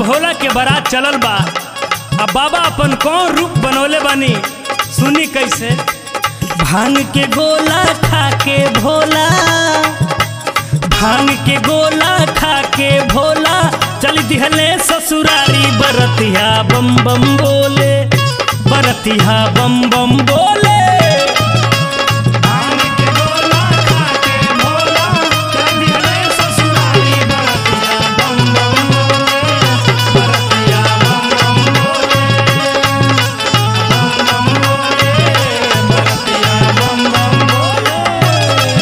भोला के बारात चलल बा आ बाबा अपन कौन रूप बनौले बानी सुनी कैसे भांग के गोला खा के भोला भांग के गोला खा के भोला चल दिहले ससुरारी बरतिया बम बम बोले बरतिया बम बम बोले भांग के गोला खा के भोला चल दिहले ससुरारी बरतिया बम बम बोले बरतिया बम बम बोले बम बम बोले बरतिया बम बम बोले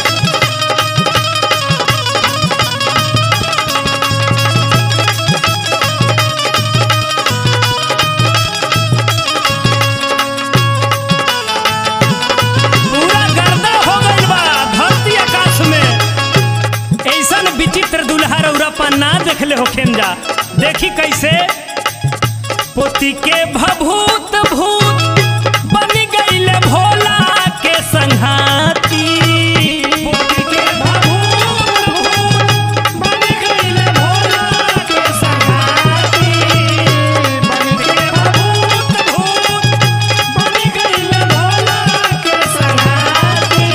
पूरा गर्दा हो गइल बा धरती आकाश में ऐसन विचित्र दुल्हा रौरा ना देखले होखेन जा देखी कैसे पोती के भभूत भूत बन गइले भोला के संघाती पोती के भभूत भूत बन गइले भोला के संघाती बन के भभूत भूत बन गइले भोला के संघाती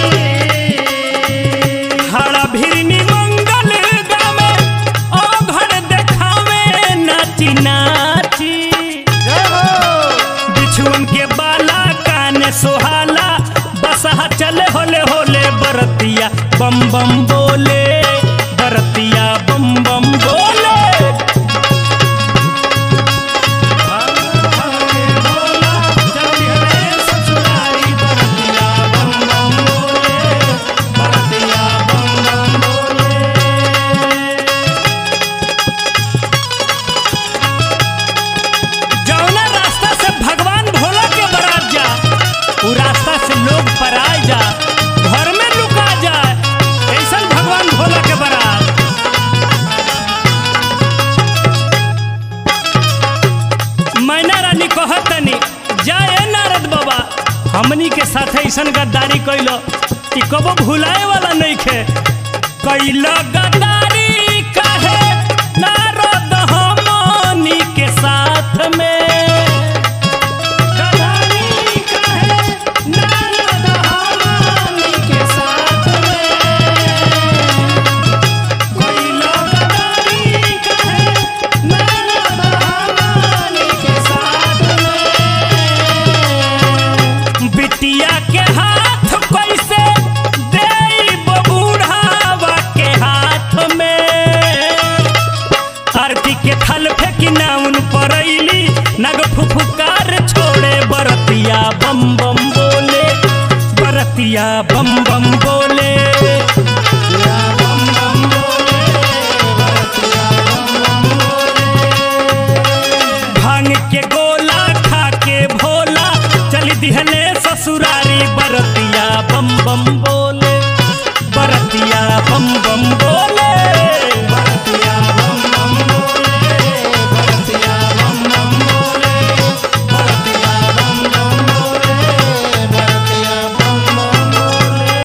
हरा भिरनी मंगल गावे ओ घर देखावे नाची नाची बिछुअन के बाला कान सोहाला बसहा चले होले होले बरतिया बम बम बोले बरतिया बम बम बोले जौना रास्ता से भगवान भोला के बरात जा उ रास्ता से लोग पराए जा घर में लुका जाए ऐसन भगवान भोला के बरात मैना रानी कहतनी जाए नारद बाबा हमनी के साथ ऐसन गद्दारी कैलो कि कबो भुलाए वाला नहीं खे कैल गद्दारी काहे नारद हमनी के साथ में गद्दारी काहे नारद हमनी के साथ में कैल गद्दारी काहे नारद हमनी के साथ में बिटिया के हाथ कैसे देब बूढ़ावा के हाथ में आरती के थल फेंकी नाउन परैली नग फुफुकार छोड़े बरतिया बम